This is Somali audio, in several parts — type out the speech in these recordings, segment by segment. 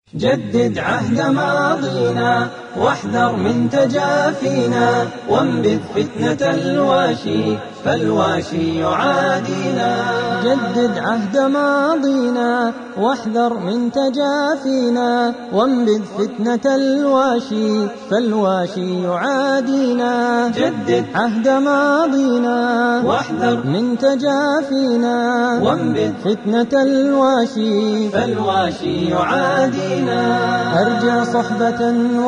جدد عهد ماضينا واحذر من تجافينا وانبذ فتنة الواشي فالواشي يعادينا جدد عهد ماضينا واحذر من تجافينا وانبذ فتنة الواشي فالواشي يعادينا جدد عهد ماضينا واحذر من تجافينا وانبذ فتنة الواشي فالواشي يعادينا أرجع صحبة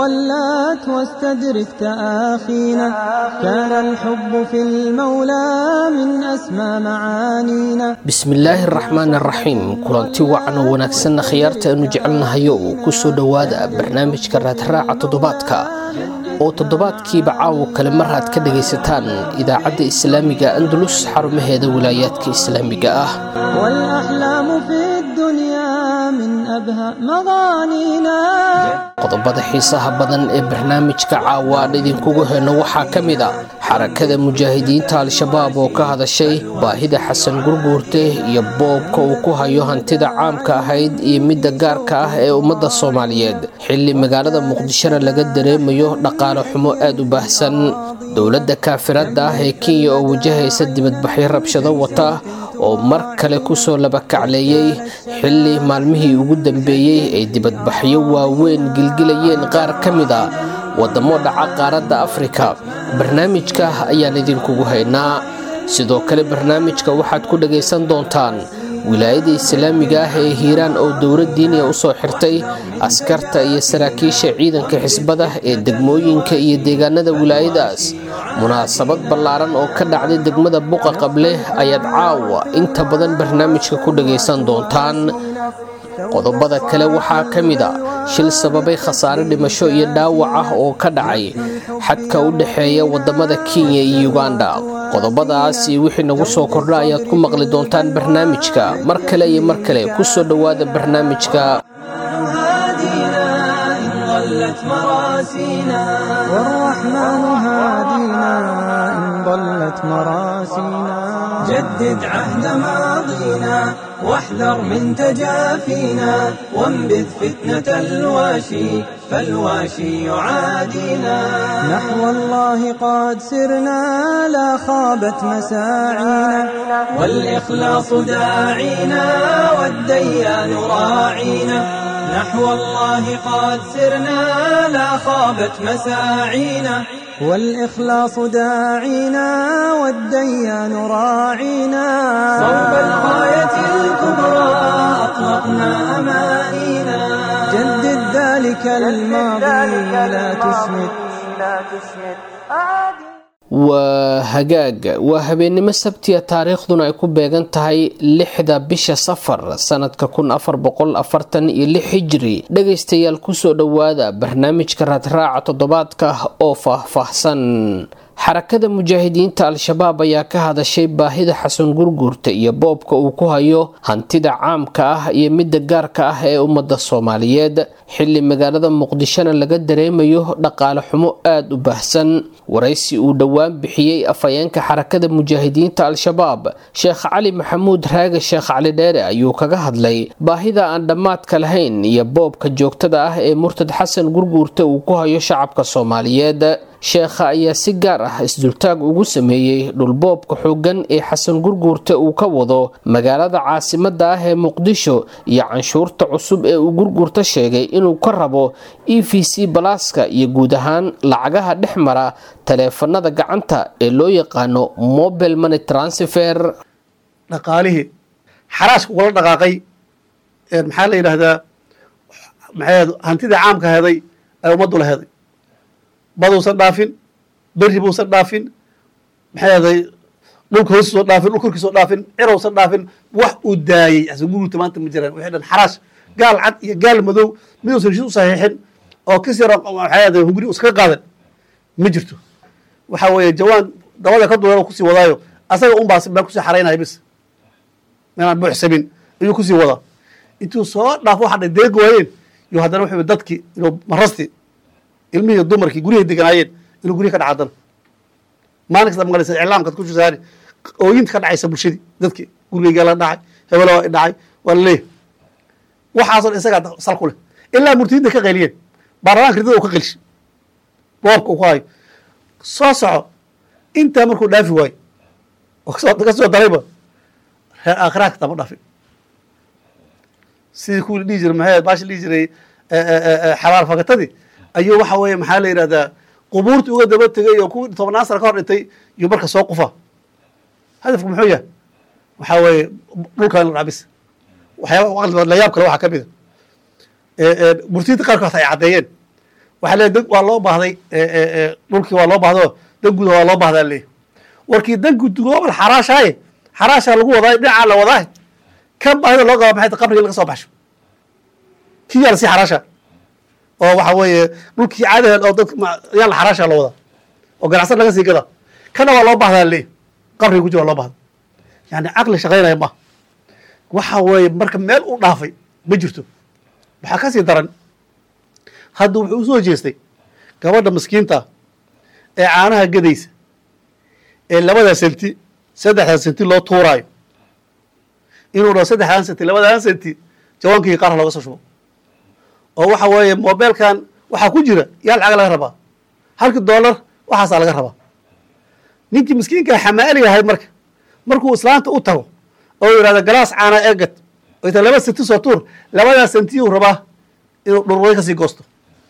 ولات واستدرك تآخينا كان الحب في المولى من أسمى معانينا bismillaahi araxmaan araxiim kulanti wacan oo wanaagsanna khiyaarta aanu jecelnahayo uu ku soo dhowaada barnaamijka raadraaca toddobaadka oo toddobaadkiiba caawo kale mar aad ka dhagaysataan idaacadda islaamiga andalus xarumaheeda wilaayaadka islaamiga ah والأحلام في الدنيا من أبهى مغانينا qodobada xiisaha badan ee barnaamijka caawa aan idinkugu heyno waxaa ka mid a xarakada mujaahidiinta al-shabaab oo ka hadashay baahida xasan gurguurte iyo boobka uu ku hayo hantida caamka ahayd iyo midda gaarka ah ee ummadda soomaaliyeed xilli magaalada muqdishona laga dareemayo dhaqaale xumo aad u baahsan dowladda kaafirada ah ee kenya oo wajahaysa dibadbaxyo rabshado wata oo mar kale kusoo labakacleeyey xilli maalmihii ugu dambeeyey ay dibadbaxyo waaweyn gilgilayeen qaar ka mid a waddamo dhaca qaaradda afrika barnaamijka ayaan idinkugu haynaa sidoo kale barnaamijka waxaad ku dhagaysan doontaan wilaayada islaamiga ah ee hiiraan oo dowlad diiniya u soo xirtay askarta iyo saraakiisha ciidanka xisbada ee degmooyinka iyo deegaanada wilaayadaas munaasabad ballaaran oo ka dhacday degmada buqa qable ayaad caawa inta badan barnaamijka ku dhagaysan doontaan qodobada kale waxaa ka mid a shil sababay khasaare dhimasho iyo dhaawac ah oo ka dhacay xadka u dhexeeya wadamada kenya iyo uganda qodobadaas iyo wixii nagu soo kordha ayaad ku maqli doontaan barnaamijka mar kale iyo mar kale kusoo dhowaada barnaamijka هادينا إن ضلت مراسينا والرحمن هادينا إن ضلت مراسينا جدد عهد ماضينا واحذر من تجافينا وانبذ فتنة الواشي فالواشي يعادينا نحو الله قد سرنا لا خابت مساعينا والإخلاص داعينا والديان راعينا نحو الله قد سرنا لا خابت مساعينا والإخلاص داعينا والديان راعينا صوب الغاية الكبرى أطلقنا أمانينا جدد ذلك الماضي لا تسمد waa hagaag waa habeennimo sabtiya taariikhduna ay ku beegan tahay lixda bisha safar sanadka kun afar boqol afartan iyo lix hijri dhagaystayaal kusoo dhowaada barnaamijka raadraaca toddobaadka oo faah-faahsan xarakada mujaahidiinta al-shabaab ayaa ka hadashay baahida xasan gurguurta iyo boobka uu ku hayo hantida caamka ah iyo midda gaarka ah ee ummadda soomaaliyeed xilli magaalada muqdishona laga dareemayo dhaqaale xumo aada u baahsan waraysi uu dhowaan bixiyey afhayeenka xarakada mujaahidiinta al-shabaab sheekh cali maxamuud raage sheekh cali dheere ayuu kaga hadlay baahida aan dhammaadka lahayn iyo boobka joogtada ah ee murtad xasan gurguurta uu ku hayo shacabka soomaaliyeed sheekha ayaa si gaar ah isdultaag ugu sameeyey dhulboobka xooggan ee xasan gurguurta uu ka wado magaalada caasimada ah ee muqdisho iyo canshuurta cusub ee uu gurguurta sheegay inuu ka rabo e v c balaaska iyo guud ahaan lacagaha dhex mara taleefanada gacanta ee loo yaqaano mobile money transfer dhaqaalihii xaraashka ugala dhaqaaqay maxaa la yidhaahdaa maxay hantidii caamka heday ay ummaddu la heday baduusan dhaafin berri buusan dhaafin maxay aday dhulka hoostiisoo dhaafin dhul korkiisoo dhaafin cirowsan dhaafin wax uu daayey xasan gurguurta maanta ma jiraan wixii dhan xaraash gaal cad iyo gaal madow miduusan heshiis u saxiixin oo kis yaro maxay aday hunguri uskaga qaadan ma jirto waxa weeye jawaan dabada ka duulan kusii wadaayo asaga un baas baa kusii xaraynaya bis inaan buuxsamin ayuu kusii wadaa intuu soo dhaafo waxa dhay deegi waayeen iyo haddana wuxuu dadki inuu marasti ilmihii dumarkii guryahay deganaayeen inuu guryahi ka dhaca haddana maalin kasta maqlaysa iclaamkaad ku shusaani ooyinta ka dhacaysa bulshadii dadki gurigaygaa la dhacay hebelo waa dhacay waa la leeyahay waxaasoo dhan isagaa sal ku leh ilaa murtidinta ka qayliyeen baarlamaanka ridada uu ka qelshay boobka uu ku hayo soo soco intaa markuu dhaafi waayo oo kasoo ka soo darayba reer aakhiraadka tama dhaafin sidii kuwii dhihi jiray maxay baashi dhihi jiray xabaar fagatadii ayuu waxa weeye maxaa la yidhahdaa qubuurtii uga daba tegay oo kuwii tobnaan sana ka hor dhintay yuu marka soo qufa hadafku muxuu yahay waxaa weeye dhulkan la dhacbis waxyaaba layaab kale waxaa ka mida murtiyinta qaarkood ay caddeeyeen waxaa leeyahy dan waa loo baahday dhulkii waa loo baahdo dan guda waa loo bahdaa leeyahy warkii dan gudgoobal xaraashaaye xaraashaa lagu wadaa dhinacaa la wadaa kan baahida loo qaba maxay ta qabrigii laga soo baxsho kii yaa lasii xaraasha oo waxa weeye dhulkii caadaheed oo dadka yaa la xaraasha loo wadaa oo ganacsan laga sii gada kana waa loo bahdaa leeyahy qabriga guji waa loo bahda yani caqli shaqaynaya maaha waxa weeye marka meel u dhaafay ma jirto waxaa ka sii daran hadda wuxuu usoo jeestay gabadha maskiinta ee caanaha gadaysa ee labadaa senti saddexdaa senti loo tuuraayo inuu dhaho saddexdaan senti labadaan senti jawaankii qaarha looga soo shubo oo waxa weeye mobeelkan waxaa ku jira yaa lacaga laga rabaa halkii dollar waxaasaa laga rabaa ninkii miskiinkaa xamaaliga ahayd marka markuu islaanta u tago oo yidhahdo galaas caana eegad oo ita laba senti soo tuur labadaa sentiyuu rabaa inuu dhurway kasii goosto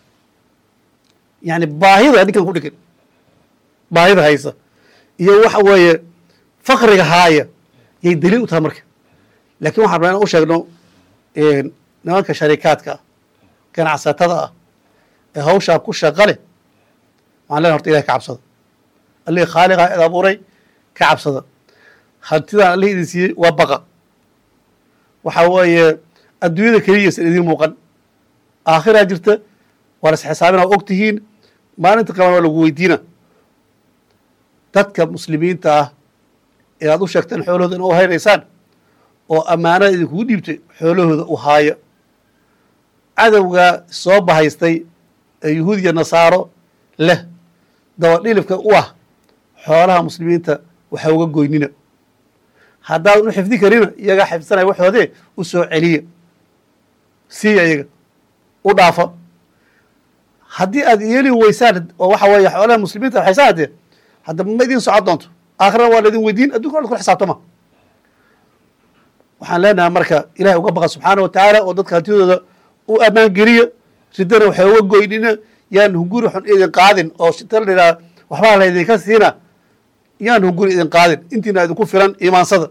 yani baahida ninkan ku dhigan baahida haysa iyo waxa weeye fakriga haaya yay daliil u tahay marka lakin waxaan rabaa inaan u sheegno nimanka sharikaadka ah ganacsatada ah ee hawshaa ku shaqa leh waxaan lena horta ilahi ka cabsada allihii khaaliqa id abuuray ka cabsada hantidaan allih idin siiyey waa baqa waxa weeye adduunyada keliyaysan idiin muuqan aakhiraa jirta waa la isxisaabina og tihiin maalinta qaban waa lagu weydiina dadka muslimiinta ah ee aad u sheegteen xoolahooda ina u haynaysaan oo ammaanada idinkugu dhiibtay xoolahooda u haaya cadowga soo bahaystay ee yuhuud iyo nasaaro leh dabadhilifka u ah xoolaha muslimiinta waxa uga goynina haddaadan u xifdi karina iyagaa xifdisanaya waxoodee u soo celiya siiya iyaga u dhaafa haddii aad yeeli weysaan oo waxa weeye xoolaha muslimiinta waxaysaa haddee hadda ma idin socon doonto aakhirana waa laydin weydiin addunkana ad kula xisaabtama waxaan leenahay marka ilahay uga baqa subxaana wa tacaala oo dadka hantidooda u ammaan geliya ridana waxay uga goynina yaan hunguri xun idin qaadin oo shita la idhaha waxbaa laydinka siina yaan hunguri idin qaadin intiina idinku filan imaansada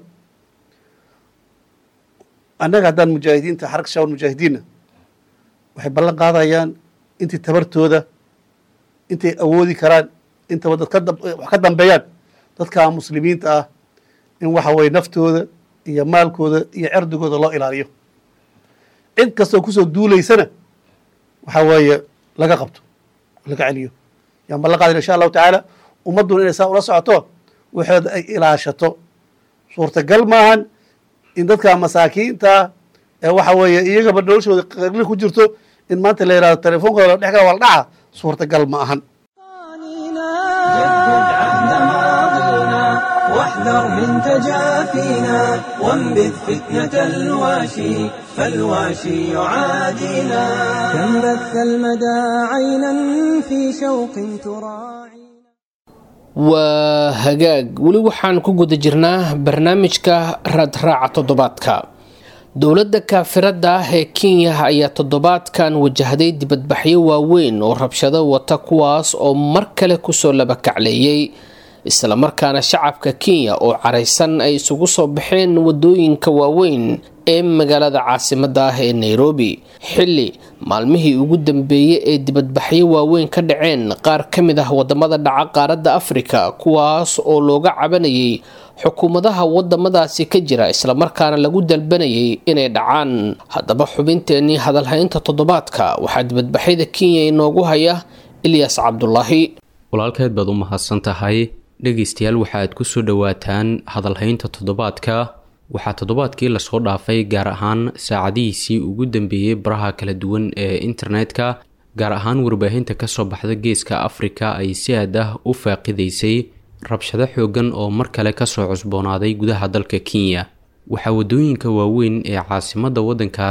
annaga haddaan mujaahidiinta xaraka shaawar mujaahidiinna waxay ballan qaadayaan intii tabartooda intay awoodi karaan intaba dad wax ka dambeeyaan dadka muslimiinta ah in waxa weye naftooda iyo maalkooda iyo cerdigooda loo ilaaliyo cid kastoo kusoo duulaysana waxa weeye laga qabto laga celiyo yaan ballan qaadayna insha allahu tacaala ummadduna inay saa ula socoto waxooda ay ilaashato suurtagal maahan in dadka masaakiinta ee waxa weeye iyagaba noloshooda qagli ku jirto in maanta la yihahdo telefonkooda la dhex gala waa la dhaca suurtagal ma ahan جدد عهد ماضينا واحذر من تجافينا وانبذ فتنة الواشي فالواشي يعادينا كم بث المدى عينا في شوق تراعي waa hagaag weli waxaan ku guda jirnaa barnaamijka raadraaca toddobaadka dowladda kaafirada ah ee kenya ayaa toddobaadkan wajahday dibadbaxyo waaweyn oo rabshado wata kuwaas oo mar kale kusoo labakacleeyay islamarkaana shacabka kenya oo caraysan ay isugu soo baxeen wadooyinka waaweyn ee magaalada caasimada ah ee nairobi xilli maalmihii ugu dambeeyey ee dibadbaxyo waaweyn ka dhaceen qaar ka mid ah wadamada dhaca qaaradda afrika kuwaas oo looga cabanayay xukuumadaha wadamadaasi ka jira islamarkaana lagu dalbanayay inay dhacaan haddaba xubinteenii hadalhaynta toddobaadka waxaa dibadbaxyada kenya inoogu haya ilyas cabdulaahi walaalkeed baad u mahadsan tahay dhegaystayaal waxaaad ku soo dhowaataan hadalhaynta toddobaadka waxaa toddobaadkii lasoo dhaafay gaar ahaan saacadihiisii ugu dambeeyey baraha kala duwan ee internetka gaar ahaan warbaahinta kasoo baxda geeska afrika ay si aad ah u faaqidaysay rabshado xoogan oo mar kale kasoo cusboonaaday gudaha dalka kenya waxaa wadooyinka waaweyn ee caasimadda waddankaas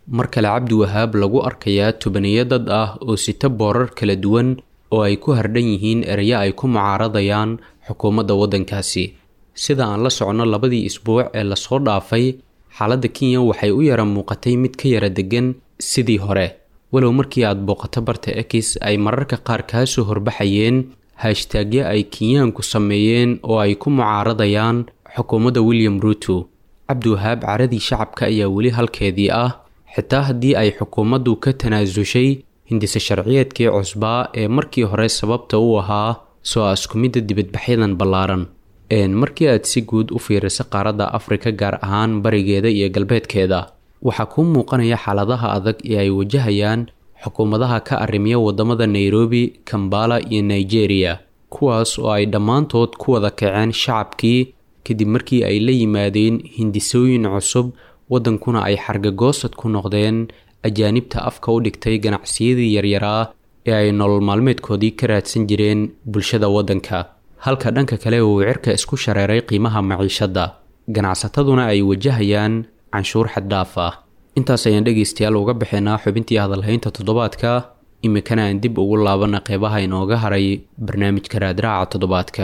mar kale cabdiwahaab lagu arkayaa tobaniyo dad ah oo sita boorar kala duwan oo ay ku hardhan yihiin ereyo ay ku mucaaradayaan xukuumadda waddankaasi sida aan la socno labadii isbuuc ee lasoo dhaafay xaaladda kenya waxay u yara muuqatay mid ka yara degan sidii hore walow markii aad booqato barta ekis ay mararka qaar kaa soo horbaxayeen hashtaagyo ay kenyaanku sameeyeen oo ay ku mucaaradayaan xukuumadda william ruuto cabdiwahaab caradii shacabka ayaa weli halkeedii ah xitaa haddii ay xukuumaddu ka tanaasushay hindise sharciyeedkii cusbaa ee markii hore sababta u ahaa soo askumidda dibadbaxyadan ballaaran markii aad si guud u fiiriso qaaradda afrika gaar ahaan barigeeda iyo galbeedkeeda waxaa kuu muuqanaya xaaladaha adag ee ay wajahayaan xukuumadaha ka arrimiya waddamada nairobi kambala iyo nigeria kuwaas oo ay dhammaantood ku wada kaceen shacabkii kadib markii ay la yimaadeen hindisooyin cusub waddankuna ay xargagoosad ku noqdeen ajaanibta afka u dhigtay ganacsiyadii yaryaraa ee ay nolol maalmeedkoodii ka raadsan jireen bulshada waddanka halka dhanka kale uu cirka isku shareeray qiimaha maciishadda ganacsataduna ay wajahayaan canshuur xaddhaaf ah intaas ayaan dhegaystayaal uga baxaynaa xubintii hadalhaynta toddobaadka iminkana aan dib ugu laabana qeybaha inooga haray barnaamijka raadraaca toddobaadka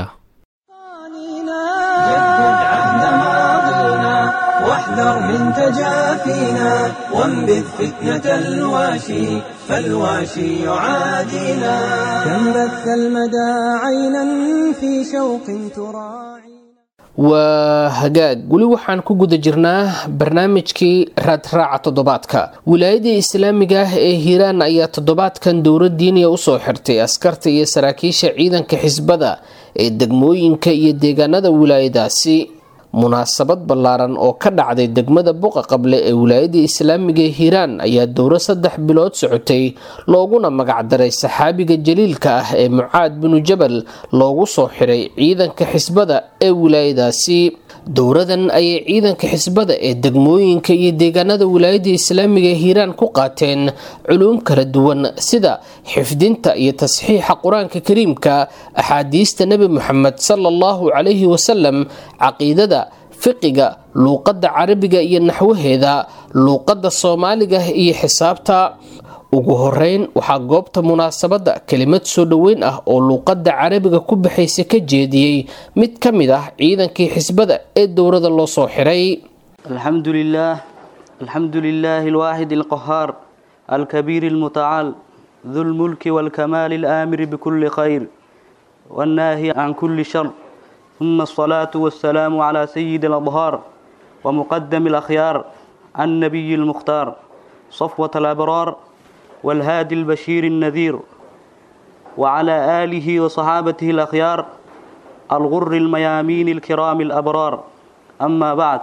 جدد عهد ماضينا واحذر من تجافينا وانبذ فتنة الواشي فالواشي يعادينا كم بث المدى عينا في شوق تراعي waa hagaag weli waxaan ku guda jirnaa barnaamijkii raadraaca toddobaadka wilaayadii islaamiga ah ee hiiraan ayaa toddobaadkan dowra diiniya usoo xirtay askarta iyo saraakiisha ciidanka xisbada ee degmooyinka iyo deegaanada wilaayadaasi munaasabad ballaaran oo ka dhacday degmada buqa qable ee wilaayadii islaamiga ee hiiraan ayaa dowro saddex bilood socotay looguna magacdaray saxaabiga jaliilka ah ee mucaad binu jabal loogu soo xiray ciidanka xisbada ee wilaayadaasi dowradan ayay ciidanka xisbada ee degmooyinka iyo deegaanada wilaayada islaamiga ee hiiraan ku qaateen culuum kala duwan sida xifdinta iyo tasxiixa qur-aanka kariimka axaadiista nebi moxamed sala allahu calayhi wasalam caqiidada fiqiga luuqadda carabiga iyo naxwaheeda luuqadda soomaaliga iyo xisaabta ugu horeyn waxaa goobta munaasabadda kelimad soo dhoweyn ah oo luuqadda carabiga ku baxaysa ka jeediyey mid ka mid ah ciidankii xisbada ee dowrada loo soo xiray الحمد لله الحمد لله الواحد القهار الكبير المتعال ذو الملك والكمال الآمر بكل خير والناهي عن كل شر ثم الصلاة والسلام على سيد الأظهار ومقدم الأخيار النبي المختار صفوة الأبرار والهادي البشير النذير وعلى آله وصحابته الأخيار الغر الميامين الكرام الأبرار أما بعد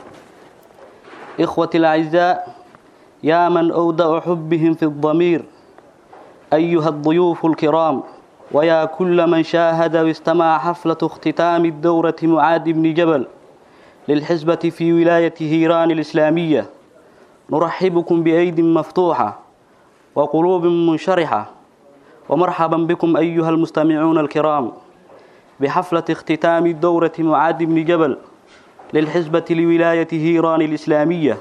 إخوتي الأعزاء يا من أودع حبهم في الضمير أيها الضيوف الكرام ويا كل من شاهد واستمع حفلة اختتام الدورة معاذ بن جبل للحزبة في ولاية هيران الإسلامية نرحبكم بأيد مفتوحة وقلوب منشرحة ومرحبا بكم أيها المستمعون الكرام بحفلة اختتام الدورة معاذ بن جبل للحزبة لولاية هيران الإسلامية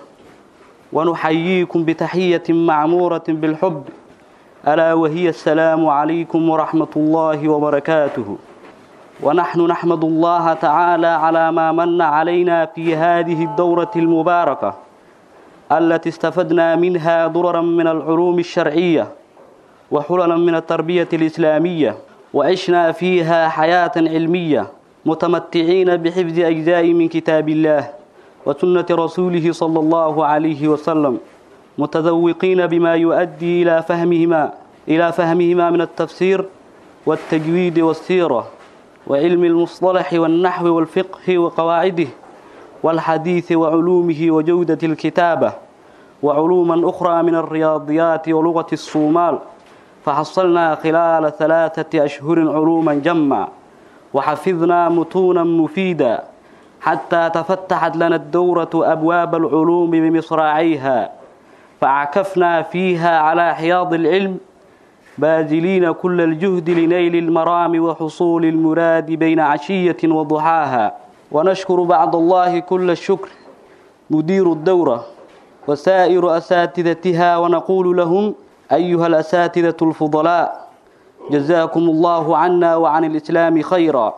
ونحييكم بتحية معمورة بالحب ألا وهي السلام عليكم ورحمة الله وبركاته ونحن نحمد الله تعالى على ما من علينا في هذه الدورة المباركة التي استفدنا منها ضررا من العلوم الشرعية وحللا من التربية الإسلامية وعشنا فيها حياة علمية متمتعين بحفظ أجزاء من كتاب الله وسنة رسوله صلى الله عليه وسلم متذوقين بما يؤدي إلى فهمهما إلى فهمهما من التفسير والتجويد والسيرة وعلم المصطلح والنحو والفقه وقواعده والحديث وعلومه وجودة الكتابة وعلوما أخرى من الرياضيات ولغة الصومال فحصلنا خلال ثلاثة أشهر علوما جمع وحفظنا متونا مفيدا حتى تفتحت لنا الدورة أبواب العلوم بمصراعيها فعكفنا فيها على حياض العلم باذلين كل الجهد لنيل المرام وحصول المراد بين عشية وضحاها ونشكر بعد الله كل الشكر مدير الدورة وسائر أساتذتها ونقول لهم أيها الأساتذة الفضلاء جزاكم الله عنا وعن الإسلام خيرا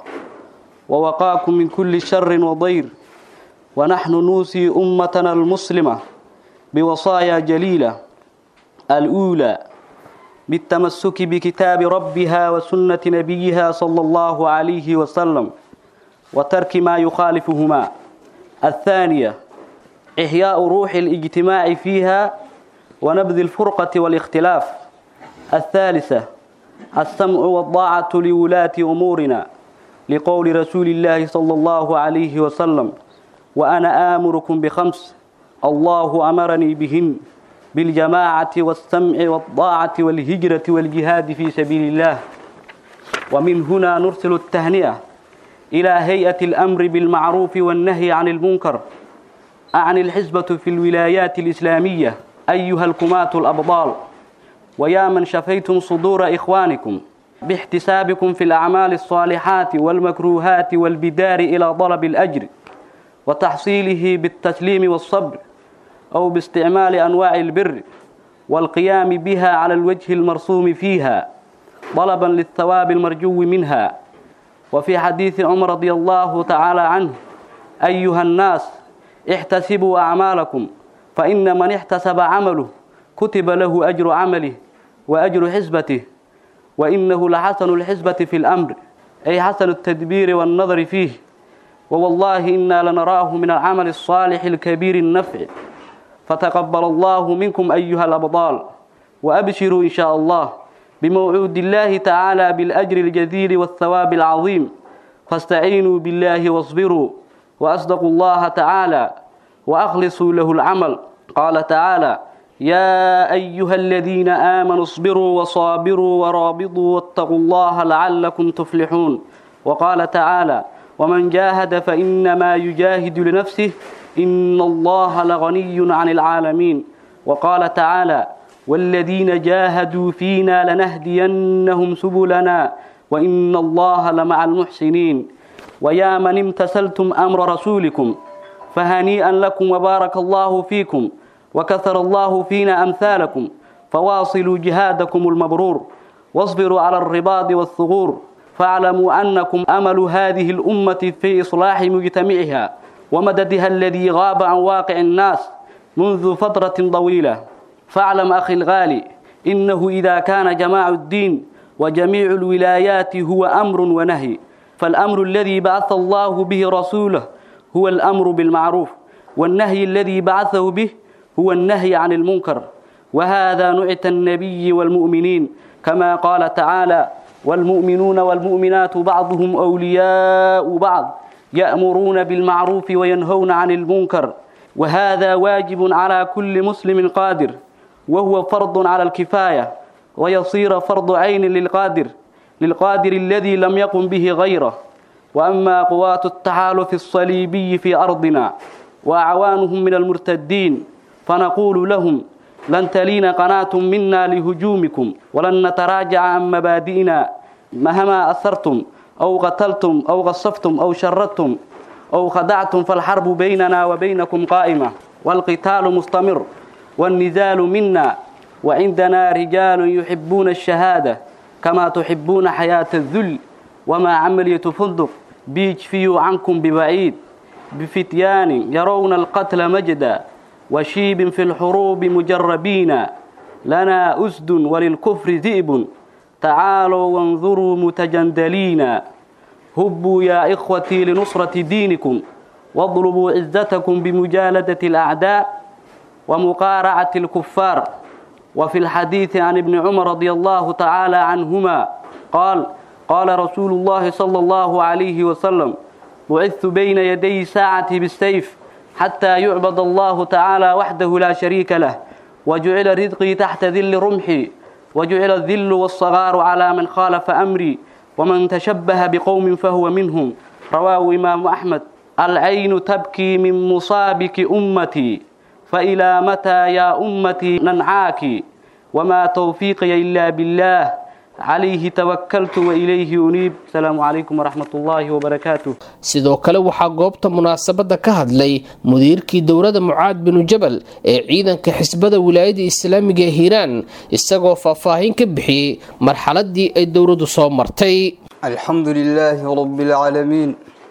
ووقاكم من كل شر وضير ونحن نوصي أمتنا المسلمة بوصايا جليلة الأولى بالتمسك بكتاب ربها وسنة نبيها صلى الله عليه وسلم وترك ما يخالفهما الثانية إحياء روح الاجتماع فيها ونبذ الفرقة والاختلاف الثالثة السمع والطاعة لولاة أمورنا لقول رسول الله صلى الله عليه وسلم وأنا آمركم بخمس الله أمرني بهن بالجماعة والسمع والطاعة والهجرة والجهاد في سبيل الله ومن هنا نرسل التهنئة إلى هيئة الأمر بالمعروف والنهي عن المنكر أعني الحزبة في الولايات الإسلامية أيها الكماة الأبطال ويا من شفيتم صدور إخوانكم باحتسابكم في الأعمال الصالحات والمكروهات والبدار إلى طلب الأجر وتحصيله بالتسليم والصبر أو باستعمال أنواع البر والقيام بها على الوجه المرسوم فيها طلبا للثواب المرجو منها وفي حديث عمر رضي الله تعالى عنه أيها الناس احتسبوا أعمالكم فإن من احتسب عمله كتب له أجر عمله وأجر حزبته وإنه لحسن الحزبة في الأمر أي حسن التدبير والنظر فيه ووالله إنا لنراه من العمل الصالح الكبير النفع فتقبل الله منكم أيها الأبطال وأبشروا إن شاء الله بموعود الله تعالى بالأجر الجزيل والثواب العظيم فاستعينوا بالله واصبروا وأصدقوا الله تعالى وأخلصوا له العمل قال تعالى يا أيها الذين آمنوا اصبروا وصابروا ورابطوا واتقوا الله لعلكم تفلحون وقال تعالى ومن جاهد فإنما يجاهد لنفسه إن الله لغني عن العالمين وقال تعالى والذين جاهدوا فينا لنهدينهم سبلنا وإن الله لمع المحسنين ويا من امتثلتم أمر رسولكم فهنيئا لكم وبارك الله فيكم وكثر الله فينا أمثالكم فواصلوا جهادكم المبرور واصبروا على الرباط والثغور فاعلموا أنكم أمل هذه الأمة في إصلاح مجتمعها ومددها الذي غاب عن واقع الناس منذ فترة طويلة فاعلم أخي الغالي إنه إذا كان جماع الدين وجميع الولايات هو أمر ونهي فالأمر الذي بعث الله به رسوله هو الأمر بالمعروف والنهي الذي بعثه به هو النهي عن المنكر وهذا نعت النبي والمؤمنين كما قال تعالى والمؤمنون والمؤمنات بعضهم أولياء بعض يأمرون بالمعروف وينهون عن المنكر وهذا واجب على كل مسلم قادر وهو فرض على الكفاية ويصير فرض عين للقادر للقادر الذي لم يقم به غيره وأما قوات التحالف الصليبي في أرضنا وأعوانهم من المرتدين فنقول لهم لن تلين قناة منا لهجومكم ولن نتراجع عن مبادئنا مهما أثرتم أو قتلتم أو غصفتم أو شردتم أو خدعتم فالحرب بيننا وبينكم قائمة والقتال مستمر والنزال منا وعندنا رجال يحبون الشهادة كما تحبون حياة الذل وما عملية فندق بيجفي عنكم ببعيد بفتيان يرون القتل مجدا وشيب في الحروب مجربين لنا أسد وللكفر ذئب تعالوا وانظروا متجندلين هبوا يا إخوتي لنصرة دينكم واضربوا عزتكم بمجالدة الأعداء ومقارعة الكفار وفي الحديث عن ابن عمر رضي الله تعالى عنهما قال قال رسول الله صلى الله عليه وسلم بعثت بين يدي ساعة بالسيف حتى يعبد الله تعالى وحده لا شريك له وجعل رزقي تحت ذل رمحي وجعل الذل والصغار على من خالف أمري ومن تشبه بقوم فهو منهم رواه إمام أحمد العين تبكي من مصابك أمتي فإلى متى يا أمتي ننعاك وما توفيقي إلا بالله عليه توكلت وإليه أنيب السلام عليكم ورحمة الله وبركاته sidoo kale waxaa goobta munaasabadda ka hadlay mudiirkii dowladda mucaad binu jabal ee ciidanka xisbada wilaayada islaamiga ee hiiraan isagoo faahfaahin ka bixiyey marxaladii ay dowladdu soo martay الحمد لله رب العالمين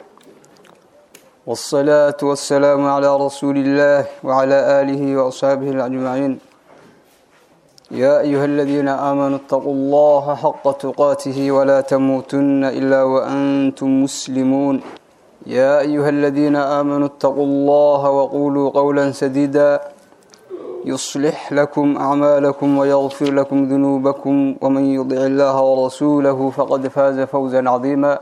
والصلاة والسلام على رسول الله وعلى آله وأصحابه الأجمعين يا أيها الذين آمنوا اتقوا الله حق تقاته ولا تموتن إلا وأنتم مسلمون يا أيها الذين آمنوا اتقوا الله وقولوا قولا سديدا يصلح لكم أعمالكم ويغفر لكم ذنوبكم ومن يطع الله ورسوله فقد فاز فوزا عظيما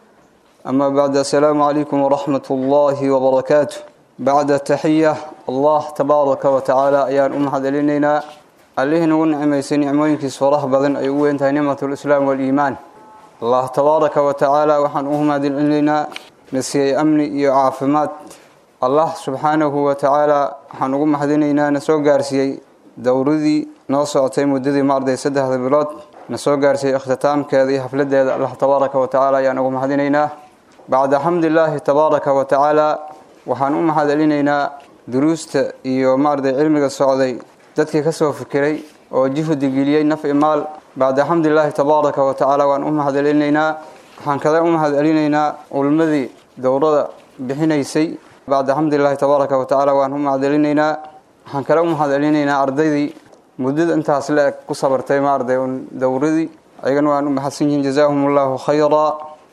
أما بعد السلام عليكم ورحمة الله وبركاته بعد التحية الله تبارك وتعالى أيان أم حد لنا عليه نقول نعميسي نعموينك صراح بذن أيوه انتهى نعمة الإسلام والإيمان الله تبارك وتعالى وحن أهم هذه لنا نسي أمني يعافمات allah subxaanahu wa tacaala waxaan ugu maxdinaynaa na soo gaarsiiyey dowradii noo socotay muddadii maarday saddexda bilood na soo gaarsiiyey ikhtitaamkeeda iyo xafladeeda allah tabaaraka wa tacaala ayaan ugu maxdinaynaa bacda xamdilaahi tabaaraka wa tacaala waxaan u maxadcelinaynaa duruusta iyo maarday cilmiga socday dadkii kasoo fikiray oo juhdi geliyey naf i maal bacda xamdilaahi tabaaraka wa tacaala waan u maxadcelinaynaa waxaan kada u maxadcelinaynaa culmadii dowrada bixinaysay bacda xamdulilahi tabaaraka wa tacaala waan u mahadcelinaynaa waxaan kale u mahadcelinaynaa ardaydii muddada intaas le-eg ku sabartay maarday un dowradii ayagana waan u mahadsan yihiin jazaahum allahu khayra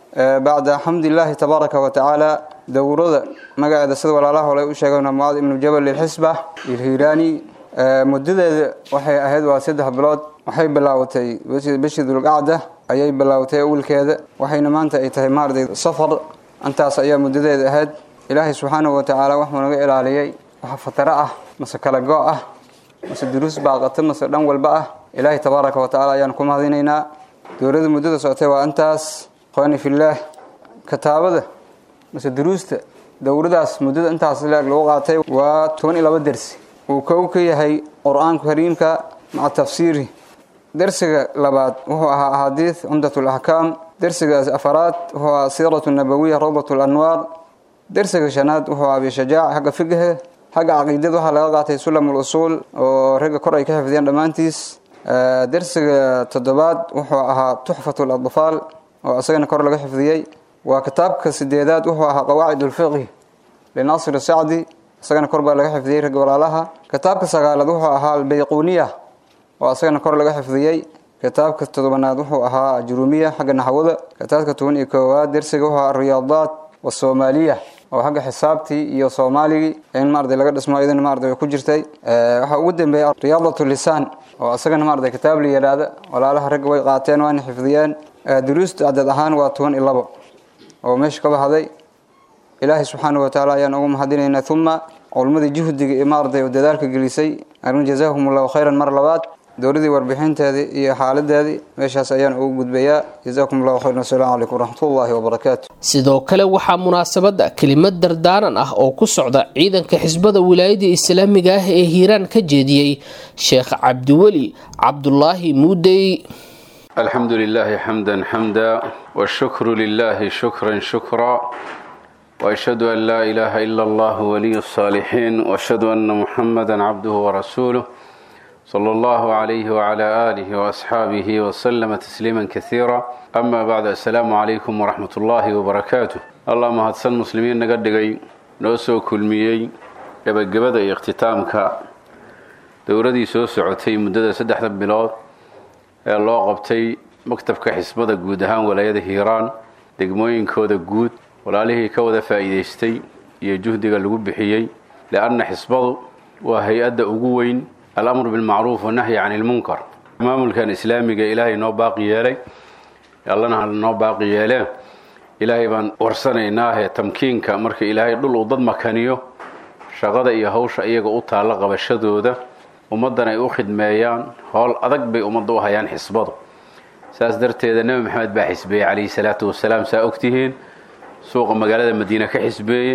bacda xamdilaahi tabaaraka wa tacaala dowrada magaceeda sida walaalaha hole u sheegeen mucaad ibnu jabal ilxisba ilhiiraani muddadeeda waxay ahayd waa saddex bilood waxay bilaawatay bishii dulqacda ayay bilaawatay awilkeeda waxayna maanta ay tahay maarday safar intaas ayaa muddadeeda ahayd ilaahay subxaanahu wa tacaala waxuu naga ilaaliyey waxa fataro ah mase kala go' ah mase duruus baaqata mase dhan walba ah ilaahay tabaaraka wa tacala ayaan ku mahadinaynaa dowladda muddada socotay waa intaas qooni fillaah kitaabada mase duruusta dowladaas muddada intaas leeg lagu qaatay waa toban iyo laba dersi uu kow ka yahay qur-aanka kariimka maca tafsiiri dersiga labaad wuxuu ahaa axaadiid cumdat laxkaam dersigaas afaraad wuxuu ahaa siiratu nabawiya rawdat lanwaar dersiga shanaad wuxuu ahaa bishajaac xagga figaha xagga caqiidada waxaa laga qaatay sulam usuul oo ragga kor ay ka xifdiyeen dhammaantiis dersiga toddobaad wuxuu ahaa tuxfat ladfaal oo isagana kor laga xifdiyey waa kitaabka sideedaad wuxuu ahaa qawaacid ulfiqhi linaasir sacdi isagana kor baa laga xifdiyey ragga walaalaha kitaabka sagaalaad wuxuu ahaa albayquniya oo isagana kor laga xifdiyey kitaabka todobanaad wuxuu ahaa jurumiya xagga naxwada kitaabka toban iyo koowaad dersiga wuxuu ahaa riyaadaat wasoomaaliya oo xagga xisaabtii iyo soomaaligii in maarday laga dhismo iyadana maarday ku jirtay waxaa ugu dambeeya riyaadat lisaan oo isagana maarday kitaab la yidhaahda walaalaha ragga way qaateen waana xifdiyeen duruusta cadad ahaan waa toban iyo labo oo meesha ka baxday ilaahay subxaanahu wa tacaala ayaan ugu mahadinaynaa uma culmadii juhdiga iyo maarday oo dadaalka gelisay arrin jazaahum allahu khayran mar labaad dowladii warbixinteedii iyo xaaladeedii meeshaas ayaan ugu gudbayaa jazaakum allahu khayran wasalaamu calaykum waraxmatullahi wabarakaatu sidoo kale waxaa munaasabadda kelimad dardaaran ah oo ku socda ciidanka xisbada wilaayada islaamiga ah ee hiiraan ka jeediyey sheekh cabdiweli cabdulaahi muudey الحمد لله حمدا حمدا والشكر لله شكرا شكرا وأشهد أن لا إله إلا الله ولي الصالحين وأشهد أن محمدا عبده ورسوله صلى الله عليه وعلى آله وأصحابه وسلم تسليما كثيرا أما بعد السلام عليكم ورحمة الله وبركاته اللهم هدسن مسلمين نقدقي نوسو كلميي gabagabada iyo ikhtiitaamka dowladii soo socotay muddada saddexda bilood ee loo qabtay maktabka xisbada guud ahaan walaayada hiiraan degmooyinkooda guud walaalihii ka wada faa'iidaystay iyo juhdiga lagu bixiyey lianna xisbadu waa hay-adda ugu weyn alamru bilmacruuf wanahyi can ilmunkar maamulkan islaamiga ilaahay noo baaqi yeelay allana noo baaqi yeelee ilaahay baan warsanaynaahe tamkiinka marka ilaahay dhul uu dad makaniyo shaqada iyo hawsha iyaga u taalla qabashadooda ummaddan ay u khidmeeyaan howl adag bay ummadda u hayaan xisbadu saas darteeda nebi maxamed baa xisbeeyey calayhi salaatu wasalaam saa ogtihiin suuqa magaalada madiine ka xisbeeyey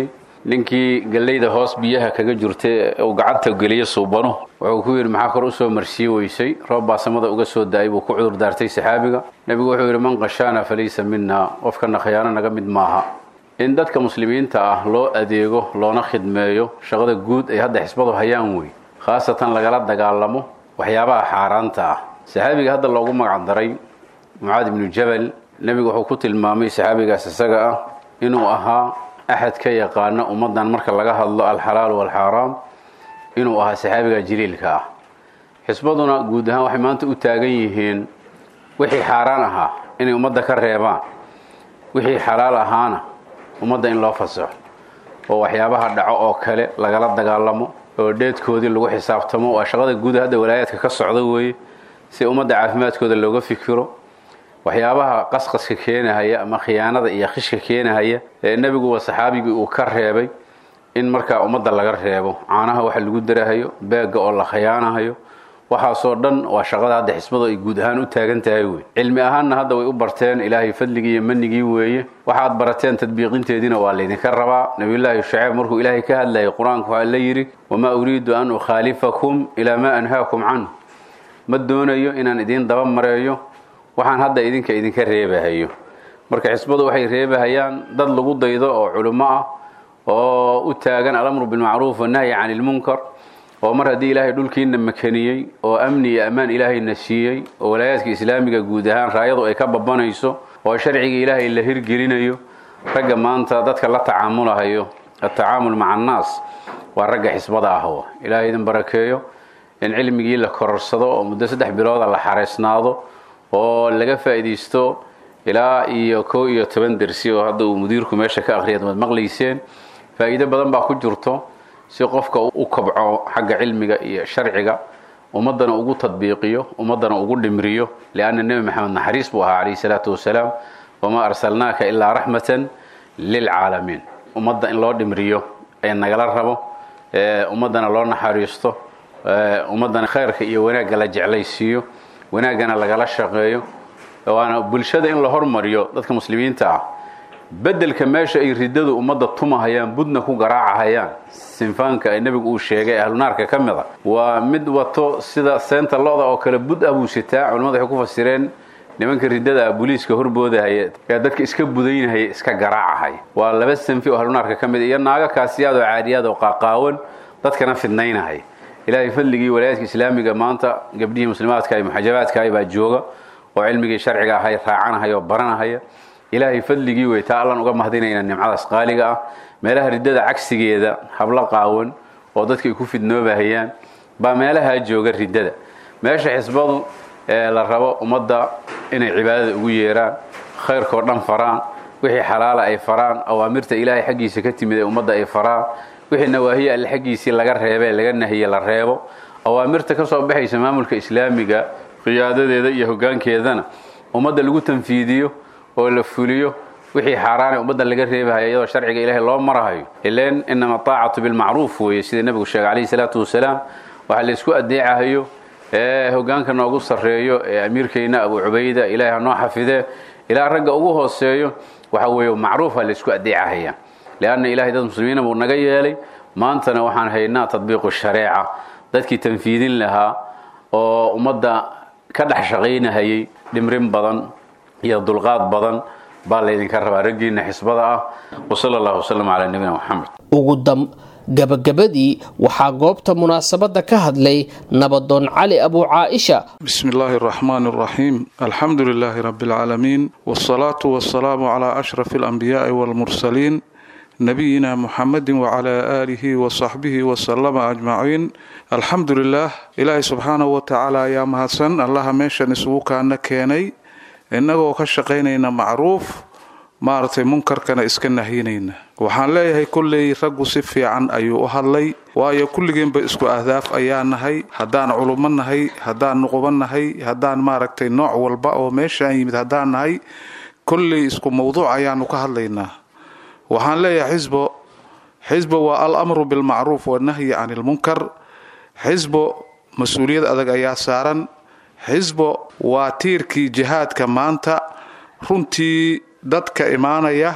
ninkii galleyda hoos biyaha kaga jirta uu gacanta geliyo suubano wuxuu ku yidhi maxaa kor usoo marsii weysay roob baa samada uga soo da-ay buu ku cudur daartay saxaabiga nebigu wuxuu yidhi man qashaana falaysa minna qofkana khiyaano naga mid maaha in dadka muslimiinta ah loo adeego loona khidmeeyo shaqada guud ay hadda xisbadu hayaan wey khaasatan lagala dagaalamo waxyaabaha xaaraanta ah saxaabiga hadda loogu magac daray mucaad ibnu jabal nebigu wuxuu ku tilmaamay saxaabigaas isaga ah inuu ahaa axad ka yaqaana ummaddan marka laga hadlo alxalaal walxaaraam inuu ahaa saxaabiga jaliilka ah xisbaduna guud ahaan waxay maanta u taagan yihiin wixii xaaraan ahaa inay ummadda ka reebaan wixii xalaal ahaana ummadda in loo fasaxo oo waxyaabaha dhaco oo kale lagala dagaalamo oo dheedkoodii lagu xisaabtamo waa shaqada guud hadda walaayaadka ka socda weeye si ummadda caafimaadkooda looga fikiro waxyaabaha qasqaska keenahaya ama khiyaanada iyo khishka keenahaya ee nebiguwa saxaabigii uu ka reebay in markaa ummadda laga reebo caanaha waxa lagu darahayo beegga oo la khiyaanahayo waxaasoo dhan waa shaqada hadda xisbadu ay guud ahaan u taagan tahay wey cilmi ahaanna hadda way u barteen ilaahay fadligii iyo manigii weeye waxaad barateen tadbiiqinteediina waa laydinka rabaa nabiyullaahi shuceyb markuu ilaahay ka hadlayay qur-aanku waxaa la yidhi wamaa uriidu an ukhaalifakum ilaa maa anhaakum canhu ma doonayo inaan idiin daba mareeyo waxaan hadda idinka idinka reebahayo marka xisbadu waxay reebahayaan dad lagu daydo oo culummo ah oo u taagan alamru bilmacruuf wanahyi can ilmunkar oo mar haddii ilaahay dhulkiina makaniyey oo amni iyo ammaan ilaahayna siiyey oo walaayaadka islaamiga guud ahaan raayadu ay ka babanayso oo sharciga ilaahay la hirgelinayo ragga maanta dadka la tacaamulahayo atacaamul maca annaas waa ragga xisbada ah ilaahay idin barakeeyo in cilmigii la kororsado oo muddo saddex bilooda la xareysnaado oo laga faa'iidaysto ilaa iyo kow iyo toban dersi oo hadda uu mudiirku meesha ka akhriyad waad maqlayseen faa'iido badan baa ku jirto si qofka u kabco xagga cilmiga iyo sharciga ummaddana ugu tadbiiqiyo ummaddana ugu dhimriyo lianna nebi maxamed naxariis buu ahaa calayhi salaatu wasalaam wamaa arsalnaaka ilaa raxmatan lilcaalamiin ummadda in loo dhimriyo ee nagala rabo ummaddana loo naxariisto ummaddana khayrka iyo wanaagga la jeclaysiiyo wanaaggana lagala shaqeeyo waana bulshada in la hormariyo dadka muslimiinta ah bedelka meesha ay riddadu ummadda tumahayaan budna ku garaacahayaan sinfaanka ay nebigu uu sheegay ahlunaarka ka mid a waa mid wato sida seenta lo-da oo kale bud ah buu sitaa culimmadu waxay ku fasireen nimanka riddada ah booliiska horboodahaya ee dadka iska budaynahaya iska garaacahaya waa laba sanfi oo ahlunaarka ka mid iyo naago kaasiyaad oo caadiyaad oo qaaqaawan dadkana fidnaynahaya ilaahay fadligii walaayaadka islaamiga maanta gabdhihii muslimaadka iyo muxajabaadka baa jooga oo cilmigii sharciga ahay raacanahaya oo baranahaya ilaahay fadligii wey taa allan uga mahdinayna nimcadaas qaaliga ah meelaha riddada cagsigeeda hablo qaawan oo dadka ay ku fidnoobahayaan baa meelahaa jooga riddada meesha xisbadu ee la rabo ummadda inay cibaadada ugu yeeraan khayrkao dhan faraan wixii xalaala ay faraan awaamirta ilaahay xaggiisa ka timid ee ummadda ay faraan wixii nawaahiye alle xaggiisii laga reebe laga nahiye la reebo awaamirta ka soo baxaysa maamulka islaamiga qiyaadadeeda iyo hoggaankeedana ummadda lagu tanfiidiyo oo la fuliyo wixii xaaraane ummadda laga reebahayo iyadoo sharciga ilaahay loo marahayo ileen inama taacatu bilmacruuf weeye sida nebigu sheegay calayhi salaatu wasalaam waxaa laysku adeecahayo ee hoggaanka noogu sarreeyo ee amiirkeyna abu cubayda ilaahay ha noo xafidee ilaa ragga ugu hooseeyo waxa weeye macruufa laysku adeecahaya lianna ilahay dad muslimiina buu naga yeelay maantana waxaan haynaa tadbiiqu shareeca dadkii tanfiidin lahaa oo ummadda ka dhex shaqaynahayay dhimrin badan iyo dulqaad badan baa laydinka rabaa raggiina xisbada ah wasala allahu wasalam calaa nabiyina moxamed ugu dam gabagabadii waxaa goobta munaasabadda ka hadlay nabadoon cali abu caaisha بسم الله الرحمن الرحيم الحمد لله رب العالمين والصلاة والسلام على أشرف الأنبياء والمرسلين نبينا محمد وعلى آله وصحبه وسلم أجمعين الحمد لله إلهي سبحانه وتعالى يا مهسن الله ميشان اسوكا كيني إنه كشقينينا معروف maaragtay munkarkana iska nahyinayna waxaan leeyahay kolley raggu si fiican ayuu u hadlay waayo kulligeenba isku ahdaaf ayaa nahay haddaan culummo nahay haddaan nuqubo nahay haddaan maaragtay nooc walba oo meeshaan yimid haddaan nahay kolley isku mawduuc ayaanu ka hadlaynaa waxaan leeyahay xisbo xisbo waa al amru bilmacruuf wanahyi can ilmunkar xisbo mas-uuliyad adag ayaa saaran xisbo waa tiirkii jihaadka maanta runtii dadka imaanaya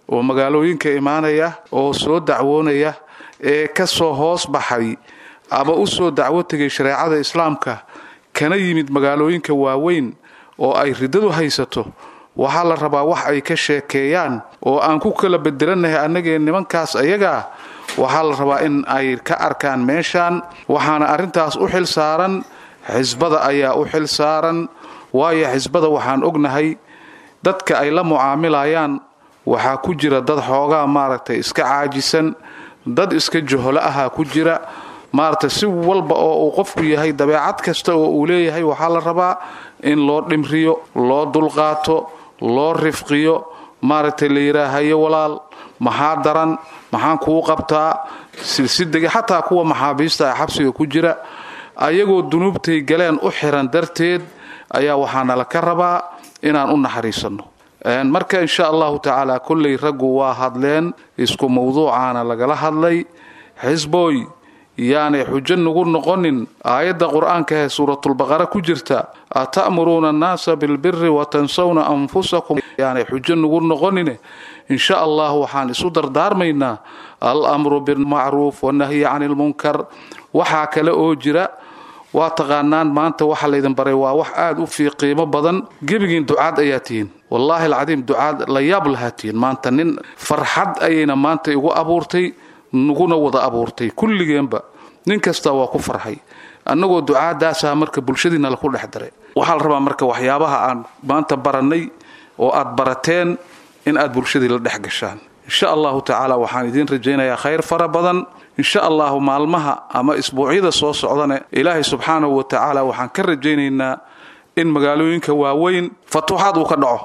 oo magaalooyinka imaanaya oo soo dacwoonaya ee ka soo hoos baxay ama u soo dacwo tegay shareecada islaamka kana yimid magaalooyinka waaweyn oo ay riddadu haysato waxaa la rabaa wax ay ka sheekeeyaan oo aan ku kala bedelannahay annagee nimankaas ayagaa waxaa la rabaa in ay ka arkaan meeshaan waxaana arrintaas u xil saaran xisbada ayaa u xil saaran waayo xisbada waxaan ognahay dadka ay la mucaamilayaan waxaa ku jira dad xoogaa maaragtay iska caajisan dad iska joholo ahaa ku jira maaragtay si walba oo uu qofku yahay dabeecad kasta oo uu leeyahay waxaa la rabaa in loo dhimriyo loo dulqaato loo rifqiyo maaragtay la yidhaahayo walaal maxaa daran maxaan kuu qabtaa silsidega xataa kuwa maxaabiista ah xabsiga ku jira ayagoo dunuubtay galeen u xiran darteed ayaa waxaana la ka rabaa inaan u naxariisanno marka insha allahu tacaala kolley raggu waa hadleen isku mawduucaana lagala hadlay xisbooy yaanay xujo nagu noqonin aayadda qur-aanka ee suuratulbaqara ku jirta ata'muruuna annaasa bilbiri watansawna anfusakum yaanay xujo nagu noqonin insha allah waxaan isu dardaarmaynaa al-amru bilmacruuf wanahyi cani lmunkar waxaa kale oo jira waa taqaanaan maanta waxa laydin baray waa wax aad u fii qiimo badan gebigiin ducaad ayaa tihiin wallaahi alcadiim ducaad la yaab lahaa tihiin maanta nin farxad ayayna maanta igu abuurtay naguna wada abuurtay kulligeenba nin kasta waa ku farxay annagoo ducaadaasaa marka bulshadiina laku dhex daray waxaa la rabaa marka waxyaabaha aan maanta barannay oo aad barateen in aad bulshadii la dhex gashaan insha allahu tacaala waxaan idiin rajaynayaa khayr fara badan insha allahu maalmaha ama isbuucyada soo socdane ilaahay subxaanahu wa tacaala waxaan ka rajaynaynaa in magaalooyinka waaweyn fatuuxaad uu ka dhaco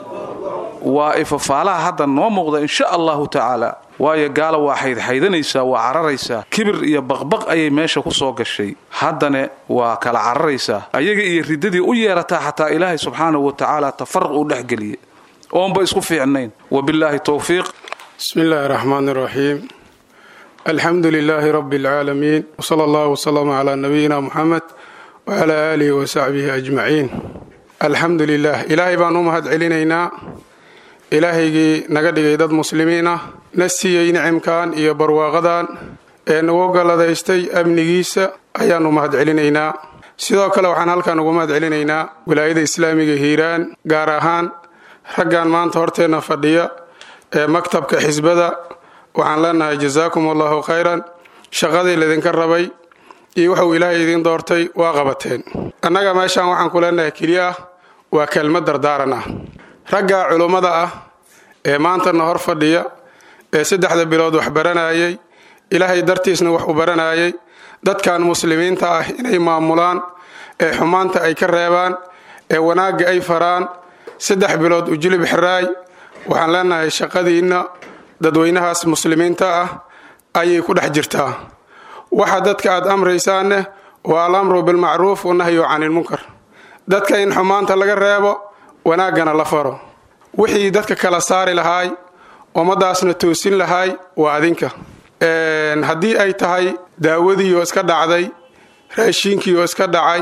waa ifafaalaha hadda noo muuqda insha allahu tacaala waayo gaala waa xaydxaydanaysaa waa cararaysaa kibir iyo baqbaq ayay meesha ku soo gashay haddane waa kala cararaysaa ayaga iyo riddadii u yeerataa xataa ilaahay subxaanahu wa tacaala tafaruq uu dhexgeliye oonba isku fiicnayn wabillaahi towfiiq bismi illaahi raxmaan raxiim alxamdu lilaahi rabbi alcaalamiin wsala allahu wslama calaa nabiyina muxamed wacalaa aalihi wasaxbihi ajmaciin alxamdu lilah ilaahay baan u mahad celinaynaa ilaahaygii naga dhigay dad muslimiin ah na siiyey nicimkan iyo barwaaqadan ee nagu galladaystay amnigiisa ayaannu mahad celinaynaa sidoo kale waxaan halkan ugu mahad celinaynaa wilaayada islaamiga hiiraan gaar ahaan raggan maanta horteenna fadhiya ee maktabka xisbada waxaan leenahay jasaakum allahu khayran shaqadii laydinka rabay iyo wuxuu ilaahay idiin doortay waa qabateen annaga meeshaan waxaan ku leenahay keliya ah waa kelmad dardaaran ah ragga culummada ah ee maantana hor fadhiya ee saddexda bilood wax baranayay ilaahay dartiisna wax u baranayay dadkan muslimiinta ah inay maamulaan ee xumaanta ay ka reebaan ee wanaagga ay faraan saddex bilood ujulib xiraay waxaan leenahay shaqadiinna dadweynahaas muslimiinta ah ayay ku dhex jirtaa waxa dadka aad amraysaanne waa alamru bilmacruuf wanahyu canilmunkar dadka in xumaanta laga reebo wanaaggana la faro wixii dadka kala saari lahaay ummadaasna toosin lahaay waa adinka haddii ay tahay daawadii oo iska dhacday raashiinkii oo iska dhacay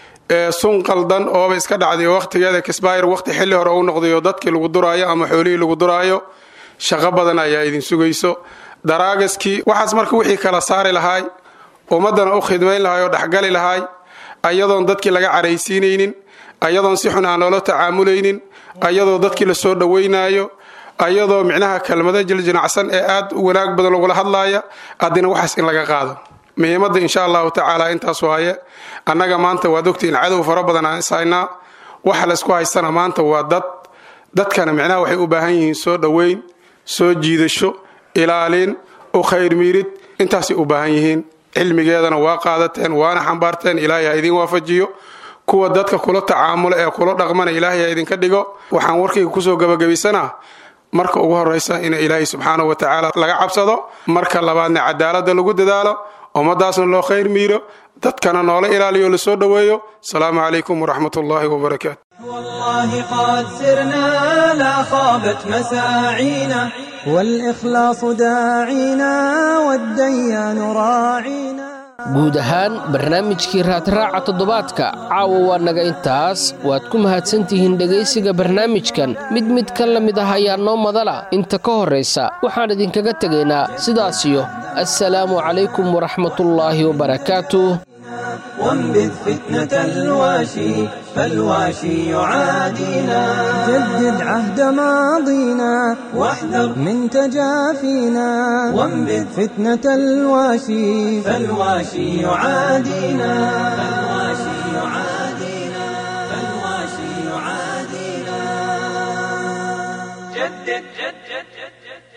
sun qaldan ooba iska dhacday oo wakhtigeeda kisbaayr wakhti xilli hore u noqday oo dadkii lagu duraayo ama xoolihii lagu duraayo shaqo badan ayaa idin sugayso daraagaskii waxaas marka wixii kala saari lahaay ummaddana u khidmayn lahaay oo dhexgali lahaay ayadoon dadkii laga caraysiinaynin ayadoon si xun aan loola tacaamulaynin ayadoo dadkii la soo dhowaynaayo ayadoo micnaha kelmado jiljinacsan ee aad u wanaag badan lagula hadlaaya haddina waxaas in laga qaado muhiimadda insha allahu tacaala intaas waaye annaga maanta waad ogtihiin cadow fara badan aan ishaynaa waxa laysku haystana maanta waa dad dadkana micnaha waxay u baahan yihiin soo dhoweyn soo jiidasho ilaalin u khayr miirid intaasay u baahan yihiin cilmigeedana waa qaadateen waana xambaarteen ilaahay ha idiin waafajiyo kuwa dadka kula tacaamula ee kula dhaqmana ilaahay ha idinka dhigo waxaan warkayga kusoo gabagabaysanaa marka ugu horraysa in ilaahay subxaanahu wa tacaala laga cabsado marka labaadna cadaaladda lagu dadaalo ummadaasna loo khayr miiro dadkana noola ilaaliyo lasoo dhoweeyo asalaamu calaykum waraxmat ullaahi wabarakaatu والله قد سرنا لا خابت مساعينا والإخلاص داعينا والديان راعينا guud ahaan barnaamijkii raadraaca toddobaadka caawa waa naga intaas waad ku mahadsantihiin dhegaysiga barnaamijkan mid mid ka la mid ah ayaa noo madala inta ka horraysa waxaan idinkaga tegaynaa sidaasiyo assalaamu calaykum waraxmatullaahi wabarakaatuh وانبذ فتنة الواشي فالواشي يعادينا جدد عهد ماضينا واحذر من تجافينا وانبذ فتنة الواشي فالواشي يعادينا فالواشي يعادينا فالواشي يعادينا جدد جدد جدد